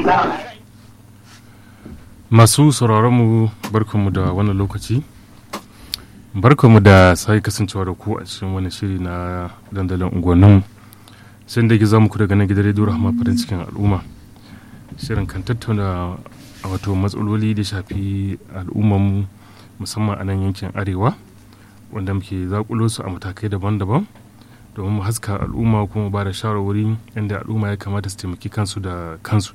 masu sauraronmu barkanmu da wannan lokaci barkanmu da sai kasancewa da ku a cikin wani shiri na dandalin unguwannin sai da gizo muku daga nan gidan rediyo rahama farin cikin al'umma shirin kan tattauna wato matsaloli da shafi al'ummarmu musamman a nan yankin arewa wanda muke zakulo su a matakai daban-daban domin mu haska al'umma kuma ba da shawarwari inda al'umma ya kamata su taimaki kansu da kansu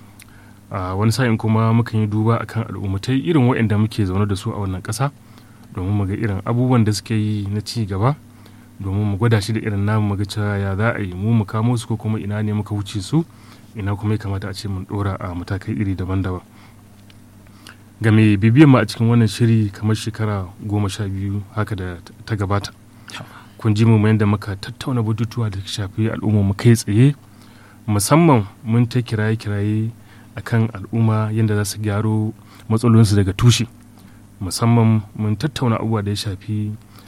a wani sa'in kuma mukan yi duba akan al'ummatai irin waɗanda muke zaune da su a wannan ƙasa domin mu ga irin abubuwan da suke yi na ci gaba domin mu gwada shi da irin namu mu ga cewa ya za a yi mu mu kamo su ko kuma ina ne muka wuce su ina kuma ya kamata a ce mun ɗora a matakai iri daban-daban ga mai bibiyan mu a cikin wannan shiri kamar shekara goma sha biyu haka da ta gabata kun ji mu yadda muka tattauna batutuwa da shafi al'umma mu kai tsaye musamman mun ta kiraye-kiraye akan al'umma yadda za su gyaro matsalolinsu daga tushe musamman mun tattauna abubuwa da ya shafi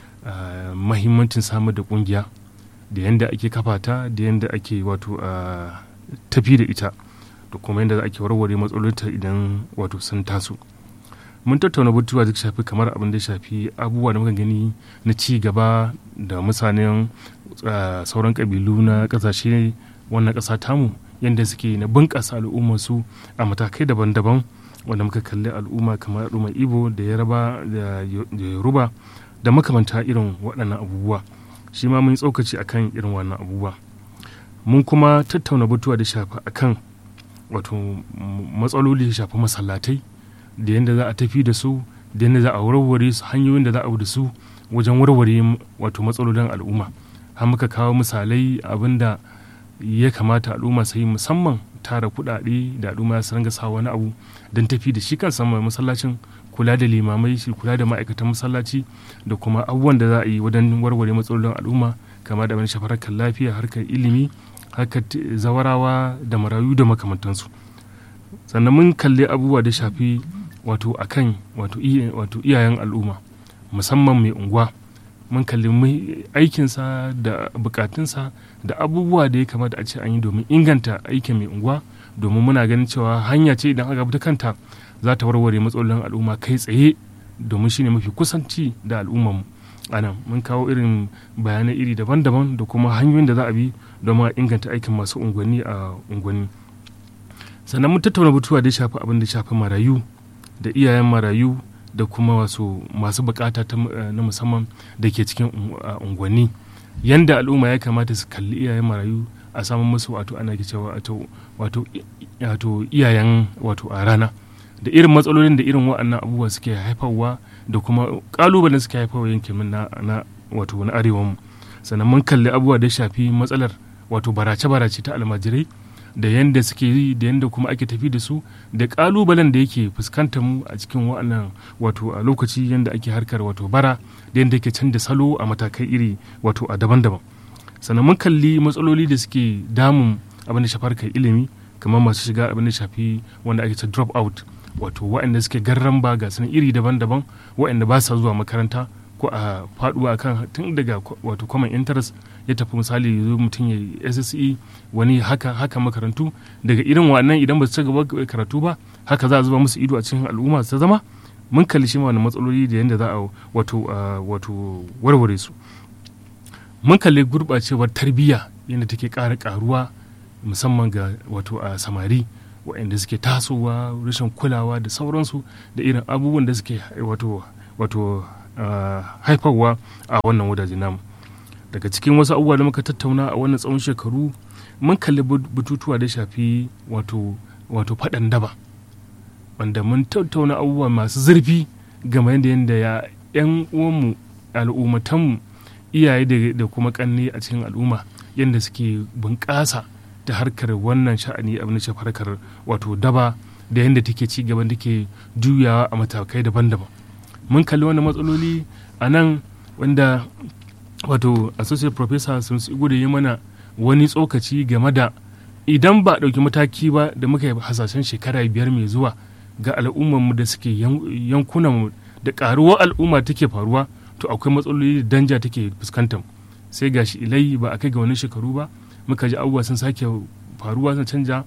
mahimmancin samar da kungiya da yadda ake kafa ta da yadda ake wato tafi da ita da kuma yadda ake warware matsalolinta idan wato sun taso mun tattauna batutuwa da shafi kamar abin da shafi abubuwa da muka gani na ci gaba da mutanen sauran kabilu na kasashe wannan ƙasa tamu yadda suke na bunƙasa al'ummarsu a matakai daban-daban wanda muka kalli al'umma kamar al'ummar ibo da yaraba da yoruba da makamanta irin waɗannan abubuwa shi ma mun yi tsokaci akan irin wannan abubuwa mun kuma tattauna batuwa da shafa akan wato matsaloli da shafi masallatai da yadda za a tafi da su da yadda za a warware su hanyoyin da za a da su wajen warware wato matsalolin al'umma har muka kawo misalai abinda ya kamata al'umma su yi musamman tara kuɗaɗe da al'umma su ranga sa wani abu don tafi da shi kansa mai masallacin kula da limamai shi kula da ma'aikatan masallaci da kuma abubuwan da za a yi wajen warware matsalolin al'umma kama da wani shafar harkar lafiya harkar ilimi harkar zawarawa da marayu da makamantansu sannan mun kalli abubuwa da shafi wato akan wato iyayen al'umma musamman mai unguwa mun kalli aikinsa da bukatunsa da abubuwa da ya kamata a ce an yi domin inganta aikin mai unguwa domin muna ganin cewa hanya ce idan aka bi ta kanta za ta warware matsalolin al'umma kai tsaye domin shine mafi kusanci da al'ummarmu a nan mun kawo irin bayanai iri daban-daban da kuma hanyoyin da za a bi domin a inganta aikin masu unguwanni a unguwanni sannan mun tattauna batuwa da ya shafi abin da shafi marayu da iyayen marayu da kuma wasu masu bukata na musamman da ke cikin unguwanni yanda al'umma ya kamata su kalli iyayen marayu a samun musu wato ana cewa wato iyayen wato a rana da irin matsalolin da irin waɗannan abubuwa suke haifarwa da kuma kalubalen suke haifarwa yankin na, na wato na arewanmu sannan mun kalli abubuwa da shafi matsalar wato barace-barace ta almajirai da yadda suke yi da yadda kuma ake tafi da su da kalubalen da yake fuskantar mu a cikin wa'annan wato a lokaci yadda ake harkar wato bara da yadda yake canza salo a matakai iri wato a daban-daban sannan mun kalli matsaloli da suke damun abin da shafi harkar ilimi kamar masu shiga abin da shafi wanda ake ta drop out wato waɗanda suke garran ba ga sanin iri daban-daban waɗanda ba sa zuwa makaranta ko a faduwa kan tun daga wato common interest ya tafi misali zo mutum ya sse wani haka haka makarantu daga irin wannan idan ba su ci gaba karatu ba haka za a zuba musu ido a cikin al'umma su zama mun kalli shi wani matsaloli da yadda za a wato wato warware su mun kalli gurɓacewar tarbiyya yadda take ƙara ƙaruwa musamman ga wato a samari waɗanda suke tasowa rashin kulawa da sauransu da irin abubuwan da suke wato wato haifarwa a wannan wajaje namu daga cikin wasu abubuwa da muka tattauna a wannan tsawon shekaru mun kalli bututuwa da shafi wato wato faɗan daba wanda mun tattauna abubuwa masu zurfi game da yadda ya 'yan uwanmu al'ummatanmu iyaye da kuma kanne a cikin al'umma yadda suke bunƙasa da harkar wannan sha'ani abin da harkar wato daba da yadda take ci gaban take juyawa a matakai daban-daban mun kalli wannan matsaloli a nan wanda wato associate professor sun su da yi mana wani tsokaci game da idan ba a ɗauki mataki ba da muka yi hasashen shekara biyar mai zuwa ga al'ummarmu da suke yankunanmu da ƙaruwar al'umma take faruwa to akwai matsaloli da danja take fuskantar sai gashi ilai ba a kai ga wani shekaru ba muka ji abubuwa sun sake faruwa sun canja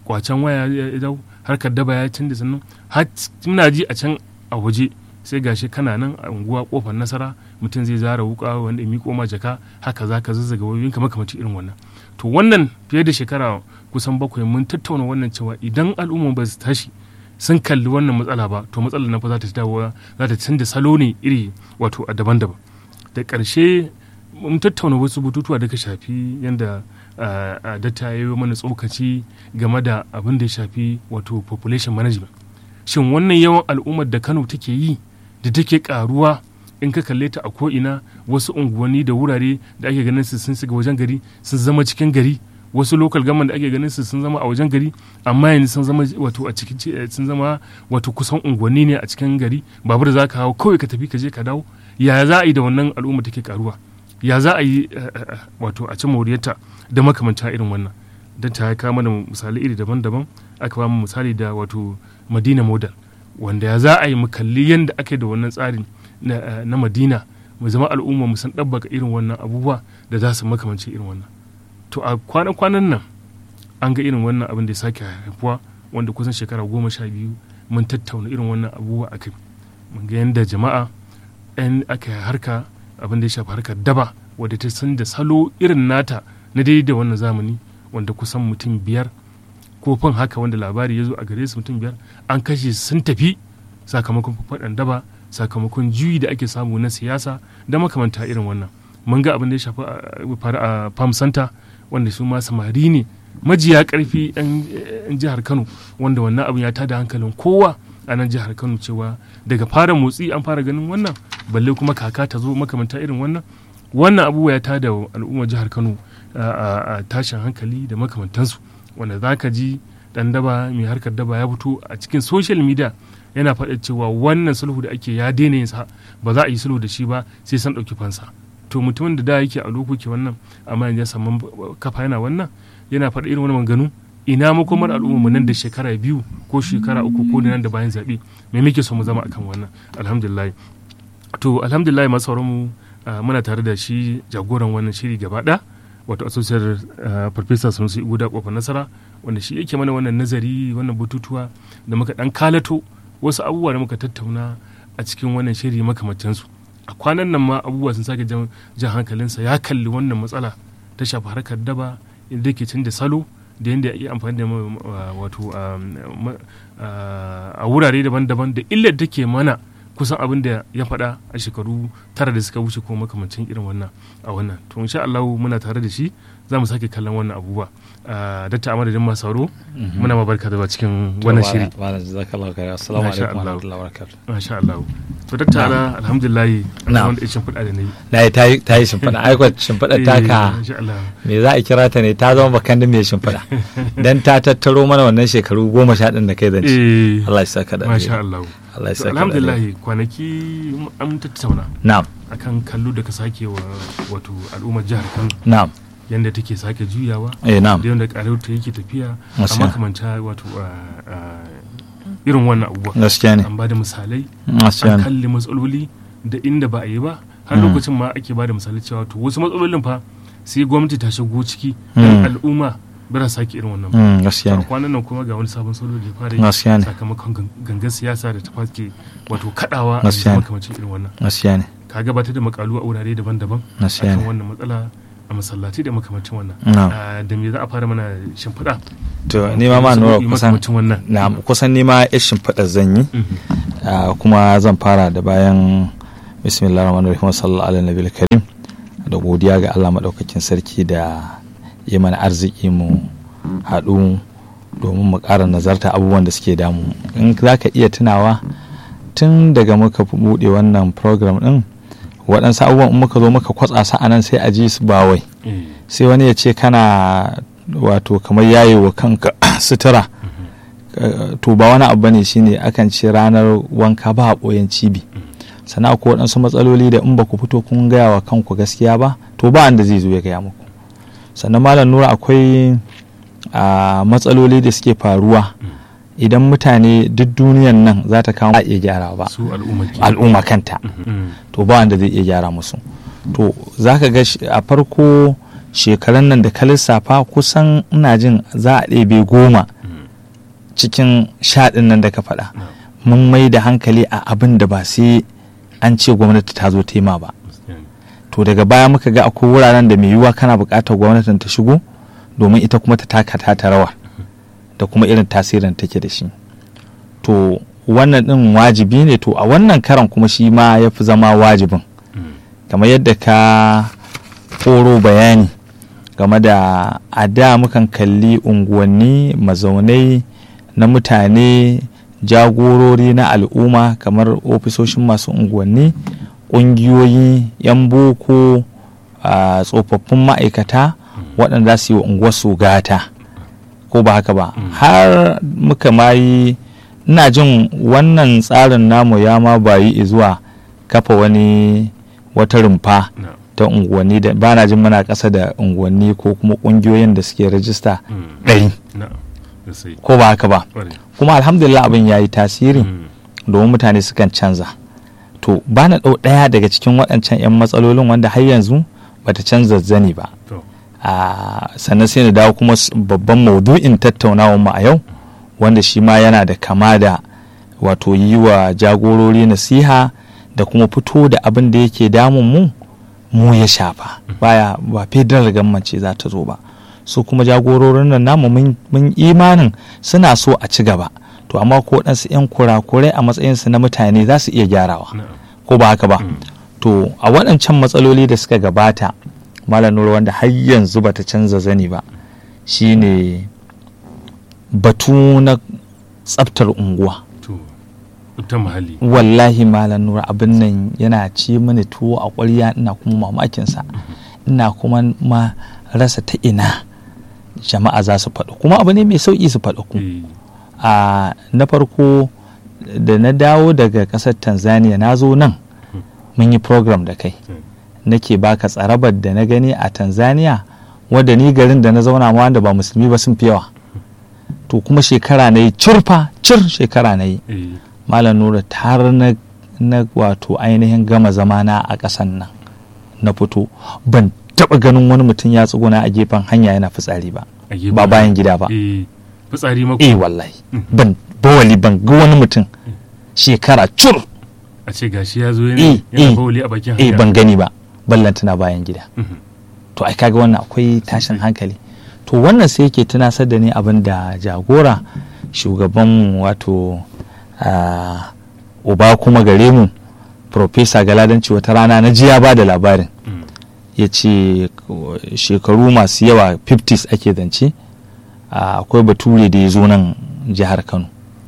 kwacen waya ya dau harkar daba ya canza sannan har muna ji a can a waje sai gashi kana nan a unguwa kofar nasara mutum zai zara wuka wanda ya miko ma jaka haka za ka zazzaga wayoyinka makamacin irin wannan to wannan fiye da shekara kusan bakwai mun tattauna wannan cewa idan al'umma ba su tashi sun kalli wannan matsala ba to matsalar nan fa za ta dawo za ta canza salo ne iri wato a daban-daban da ƙarshe mun tattauna wasu bututuwa da ka shafi yadda datta ya yi mana tsokaci game da abin da ya shafi wato population management shin wannan yawan al'ummar da kano take yi da take karuwa in ka kalle ta a ko'ina wasu unguwanni da wurare da ake ganin su sun shiga wajen gari sun zama cikin gari wasu local government da ake ganin su sun zama a wajen gari amma yanzu sun zama wato a cikin sun zama wato kusan unguwanni ne a cikin gari babur za ka hawo kawai ka tafi ka je ka dawo ya za a yi da wannan al'umma take karuwa ya za a yi wato a ci moriyarta da makamanta irin wannan don ta kawo mana misali iri daban-daban aka ba mu misali da wato madina model wanda ya za a yi mu kalli yadda ake da wannan tsarin na madina mu zama al'umma mu san ɗabbaka irin wannan abubuwa da za su makamanci irin wannan to a kwanan nan an ga irin wannan abin da ya sake haifuwa wanda kusan shekara goma sha biyu mun tattauna irin wannan abubuwa a kai mun ga yadda jama'a 'yan aka harka abin da ya shafi harkar daba wadda ta san da salo irin nata na daidai da wannan zamani wanda kusan mutum biyar ko fin haka wanda labari ya zo a gare su mutum biyar an kashe sun tafi sakamakon faɗan daba sakamakon juyi da ake samu na siyasa da makamanta irin wannan mun ga abin da ya shafi faru a farm center wanda su ma samari ne majiya karfi yan jihar kano wanda wannan abin ya tada hankalin kowa a nan jihar kano cewa daga fara motsi an fara ganin wannan balle kuma kaka ta zo makamanta irin wannan wannan abubuwa ya tada al'ummar jihar kano a tashin hankali da makamantansu wanda za ka ji dan daba mai harkar daba ya fito a cikin social media yana faɗa cewa wannan sulhu da ake ya daina yin sa ba za a yi sulhu da shi ba sai san ɗauki fansa to mutumin da da yake a lokoki wannan amma yanzu ya samu kafa yana wannan yana faɗa irin wani maganganu ina makomar al'umma mu nan da shekara biyu ko shekara uku ko nan da bayan zaɓe me muke so mu zama akan wannan alhamdulillah to alhamdulillah masu sauran mu muna tare da shi jagoran wannan shiri gaba ɗaya wato asosiyar farfesa sanusi guda kofar nasara wanda shi yake mana wannan nazari wannan bututuwa da muka dan kalato wasu abubuwa da muka tattauna a cikin wannan shiri makamantansu a kwanan nan ma abubuwa sun sake jan hankalinsa ya kalli wannan matsala ta shafi harkar daba inda ke canza salo da yadda ya iya amfani da wato a wurare daban-daban da illar take mana kusan abin da ya faɗa a shekaru tara da suka wuce ko makamancin irin wannan a wannan to insha Allah muna tare da shi za mu sake kallon wannan abubuwa datta a madadin masu sauro muna ma barka da cikin wannan shiri assalamu alaikum warahmatullahi wabarakatuh masha Allah to datta ala alhamdulillah wanda ya shimfiɗa da nayi na ta yi ta yi shimfiɗa ai ko shimfiɗa ta ka me za a kira ta ne ta zama bakan da mai shimfiɗa dan ta tattaro mana wannan shekaru goma sha ɗin da kai zance Allah ya saka da masha Allah Allah ya saka alhamdulillah kwanaki an tattauna na'am akan kallo da ka sake wa wato al'ummar jihar Kano na'am yanda take sake juyawa eh na'am da yanda karar ta yake tafiya a Gaskiya. makamanta wato irin wannan abubuwa gaskiya ne an ba da misalai gaskiya an ne kalli matsaloli da inda ba a yi ba har lokacin ma ake ba da misalai cewa to wasu matsalolin fa sai gwamnati ta shigo ciki don al'umma ba za sake irin wannan ba Mm, gaskiya a ne kwanan nan kuma ga wani sabon salo da ya fara yi gaskiya ne sakamakon gan- gangar siyasa da ta fake wato kadawa a Gaskiya ne. makamacin irin wannan gaskiya ne ka gabatar da makalu a wurare daban-daban gaskiya akan ne wannan matsala a masallaci da makamacin wannan na'am Ah, da me za a fara mana shimfiɗa to ni ma ma nura kusan makamacin wannan na kusan ni ma ya shimfiɗa zan yi Mhm. Ah, kuma zan fara da bayan bismillah rahman rahim sallallahu alaihi nabil karim da godiya ga Allah maɗaukakin sarki da ya mana arziki mu haɗu domin mu ƙara nazarta abubuwan da suke damu in za ka iya tunawa tun daga muka fi buɗe wannan program ɗin waɗansu abubuwan in muka zo muka kwatsa su a nan sai a ji su ba wai Eh, sai wani ya ce kana wato kamar yayi wa kanka sutura Uh, to ba wani abu bane shine akan ce ranar wanka ba a ɓoyen cibi sannan akwai waɗansu matsaloli da in ba ku fito kun gaya wa kanku gaskiya ba to ba wanda zai zo ya gaya muku sannan malam nura akwai a matsaloli da suke faruwa idan mutane duk duniyan nan za ta kawo ba a iya gyara ba su al'umma ke al'umma kanta Mhm. to ba wanda zai iya gyara musu to za ka ga shi- a farko shekaran nan da ka lissafa kusan ina jin za a ɗebe goma cikin shaɗin nan da ka faɗa na'am mun mai da hankali a abin da ba sai an ce gwamnati ta zo tema ba gaskiya ne. to daga baya muka ga akwai wuraren da mai yiwuwa kana buƙatar gwamnatin ta shigo domin ita kuma ta taka ta rawa da kuma irin tasirin take da shi to wannan ɗin wajibi ne to a wannan karan kuma shi ma ya fi zama wajibin Mm. kamar yadda ka koro bayani game da a da mukan kalli unguwanni mazaunai na mutane jagorori na al'umma kamar ofisoshin masu unguwanni ƙungiyoyi 'yan boko a tsofaffin ma'aikata waɗanda za su yi wa unguwarsu gata ko ba haka ba har muka ma yi ina jin wannan tsarin namu ya ma bayi zuwa kafa wani wata rumfa na'am ta unguwanni da ba na jin muna ƙasa da unguwanni ko kuma ƙungiyoyin da suke rajista Mm. ɗari na'am gaskiya ko ba haka ba ƙwarai kuma alhamdulillah abin ya yi tasiri Mm. domin mutane sukan canza to ba na ɗau ɗaya daga cikin waɗancan 'yan matsalolin wanda har yanzu bata canza zani ba to a sannan sai na dawo kuma s- babban maudu'in tattaunawar mu a yau wanda shi ma yana da kama da wato yi wa jagorori nasiha da kuma fito da abin da yake damun mu mu ya shafa baya ba federal government ce za ta zo ba su kuma jagororin nan namu mun mun imanin suna so a ci gaba to amma ko ɗansu 'yan kurakurai a matsayinsu na mutane za su iya gyarawa na'am ko ba haka ba Mm. to a waɗancan matsaloli da suka gabata malam nura wanda har yanzu bata canza zani ba shine batu na tsaftar unguwa to ta muhalli wallahi malam nura abin nan yana ci mini tuwo a ƙwarya ina kuma mamakinsa ina kuma ma rasa ta ina jama'a za su faɗo kuma abu ne mai sauƙi su faɗo ku Eh, a na farko da na dawo daga ƙasar tanzania na zo nan mun yi program da kai mm. nake baka tsarabar da na gani a tanzania wadda ni garin da na zauna ma wanda ba musulmi ba sun fi yawa to kuma shekara na yi curfa cir shekara na yi Eh, malam nura har na, na wato ainihin gama zamana a ƙasan nan na fito ban taɓa ganin wani mutum ya tsuguna a gefen hanya yana fitsari ba a gefen ba bayan hanya. gida ba Eh, fitsari mako eh wallahi ban bawali ban ga wani mutum shekara cur a ce gashi ya zo Eh, yana yana eh, bawali a bakin eh hanya ban gani ba ballantana bayan gida Mhm. to ai kaga wannan akwai tashin hankali to wannan sai yake tunasar da ni abin da jagora shugabanmu wato ah, uba kuma gare mu profesa galadanci wata rana na ji ya ba da labarin Mm. ya ce shekaru masu yawa 50s ake zance ah, akwai bature da ya zo nan jihar kano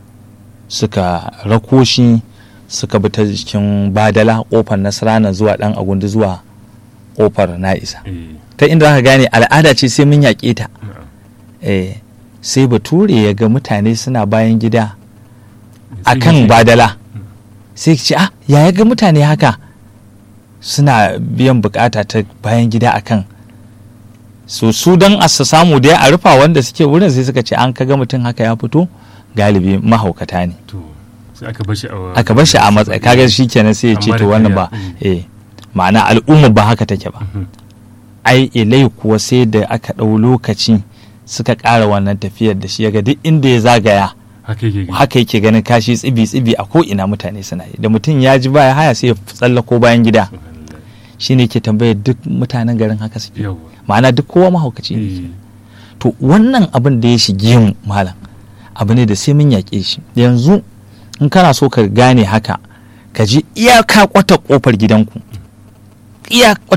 suka rako shi suka bi ta jikin badala kofar nasarana zuwa dan agundi zuwa kofar na'isa Eh, ta inda aka gane al'ada ce sai mun yaƙe ta na'am. eh, sai bature ya ga mutane suna bayan gida a Sai kan ya ce, badala sai ce ah ya ga mutane haka suna biyan bukata ta bayan gida a kan so su don a su samu dai a rufa wanda suke wurin sai suka ce an kaga mutum haka ya fito galibi mahaukata ne to sai aka bar shi a aka bar shi a matsayi kaga shi kenan sai ya ce Amma da to wannan kariya. ba Mm. eh ma'ana al'umma ba haka take ba Mhm. ai ilai kuwa sai da aka ɗau lokaci suka ƙara wannan tafiyar da shi yaga duk inda ya zagaya haka yake gani. haka yake ganin kashi tsibi tsibi a ko ina mutane suna yi da mutum ya ji baya haya sai ya tsallako bayan gida Subhanallah. shine ke tambayar duk mutanen garin haka suke Yawwa. ma'ana duk kowa mahaukaci ne Eh, to wannan abin da ya shige mu malam abu ne da sai mun yaƙe shi yanzu in kana so ka gane haka ka ji iyaka kwata kofar gidanku iya